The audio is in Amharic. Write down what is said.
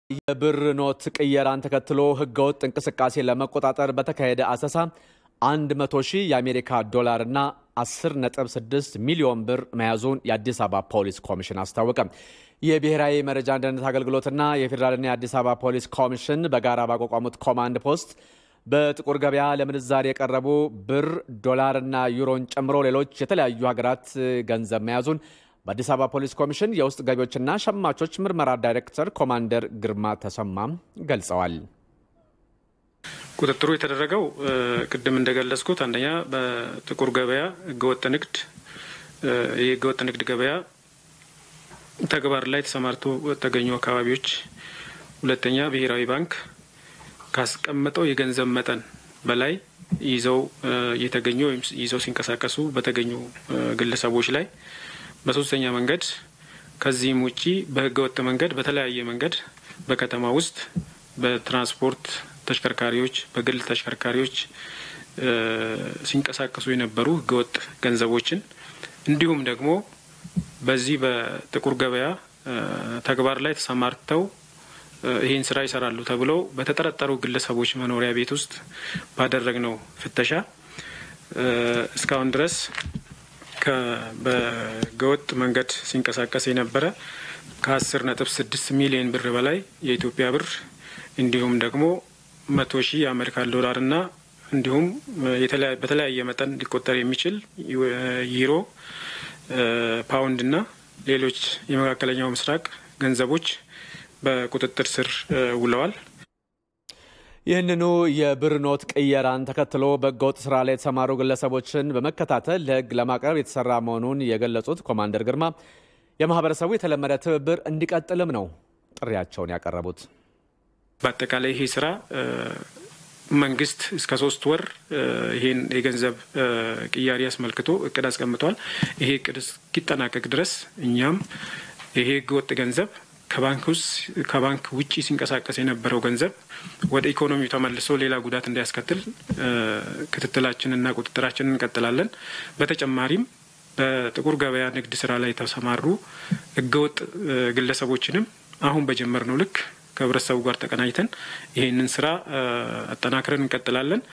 የብር ኖት ቅየራን ተከትሎ ህገወጥ እንቅስቃሴ ለመቆጣጠር በተካሄደ አሰሳ 100 ሺህ የአሜሪካ ዶላር እና 10.6 ሚሊዮን ብር መያዙን የአዲስ አበባ ፖሊስ ኮሚሽን አስታወቀ። የብሔራዊ መረጃ ደህንነት አገልግሎትና የፌዴራልና የአዲስ አበባ ፖሊስ ኮሚሽን በጋራ ባቋቋሙት ኮማንድ ፖስት በጥቁር ገበያ ለምንዛሬ የቀረቡ ብር፣ ዶላርና ዩሮን ጨምሮ ሌሎች የተለያዩ ሀገራት ገንዘብ መያዙን በአዲስ አበባ ፖሊስ ኮሚሽን የውስጥ ገቢዎችና ሸማቾች ምርመራ ዳይሬክተር ኮማንደር ግርማ ተሰማም ገልጸዋል። ቁጥጥሩ የተደረገው ቅድም እንደገለጽኩት አንደኛ በጥቁር ገበያ ህገወጥ ንግድ ይህ ህገወጥ ንግድ ገበያ ተግባር ላይ ተሰማርቶ ተገኙ አካባቢዎች፣ ሁለተኛ ብሔራዊ ባንክ ካስቀመጠው የገንዘብ መጠን በላይ ይዘው የተገኙ ወይም ይዘው ሲንቀሳቀሱ በተገኙ ግለሰቦች ላይ፣ በሶስተኛ መንገድ ከዚህም ውጪ በህገወጥ መንገድ በተለያየ መንገድ በከተማ ውስጥ በትራንስፖርት ተሽከርካሪዎች በግል ተሽከርካሪዎች ሲንቀሳቀሱ የነበሩ ህገወጥ ገንዘቦችን እንዲሁም ደግሞ በዚህ በጥቁር ገበያ ተግባር ላይ ተሰማርተው ይህን ስራ ይሰራሉ ተብለው በተጠረጠሩ ግለሰቦች መኖሪያ ቤት ውስጥ ባደረግነው ፍተሻ እስካሁን ድረስ በህገወጥ መንገድ ሲንቀሳቀስ የነበረ ከአስር ነጥብ ስድስት ሚሊዮን ብር በላይ የኢትዮጵያ ብር እንዲሁም ደግሞ መቶ ሺህ የአሜሪካን ዶላር እና እንዲሁም በተለያየ መጠን ሊቆጠር የሚችል ዩሮ፣ ፓውንድ እና ሌሎች የመካከለኛው ምስራቅ ገንዘቦች በቁጥጥር ስር ውለዋል። ይህንኑ የብር ኖት ቅየራን ተከትሎ በህገወጥ ስራ ላይ የተሰማሩ ግለሰቦችን በመከታተል ለህግ ለማቅረብ የተሰራ መሆኑን የገለጹት ኮማንደር ግርማ የማህበረሰቡ የተለመደ ትብብር እንዲቀጥልም ነው ጥሪያቸውን ያቀረቡት። በአጠቃላይ ይሄ ስራ መንግስት እስከ ሶስት ወር ይሄን የገንዘብ ቅያሪ አስመልክቶ እቅድ አስቀምጧል። ይሄ እቅድ እስኪጠናቀቅ ድረስ እኛም ይሄ ህገወጥ ገንዘብ ከባንክ ውስጥ ከባንክ ውጭ ሲንቀሳቀስ የነበረው ገንዘብ ወደ ኢኮኖሚው ተመልሶ ሌላ ጉዳት እንዳያስከትል ክትትላችንና ቁጥጥራችንን እንቀጥላለን። በተጨማሪም በጥቁር ገበያ ንግድ ስራ ላይ የተሰማሩ ህገወጥ ግለሰቦችንም አሁን በጀመርነው ልክ ከህብረተሰቡ ጋር ተቀናጅተን ይህንን ስራ አጠናክረን እንቀጥላለን።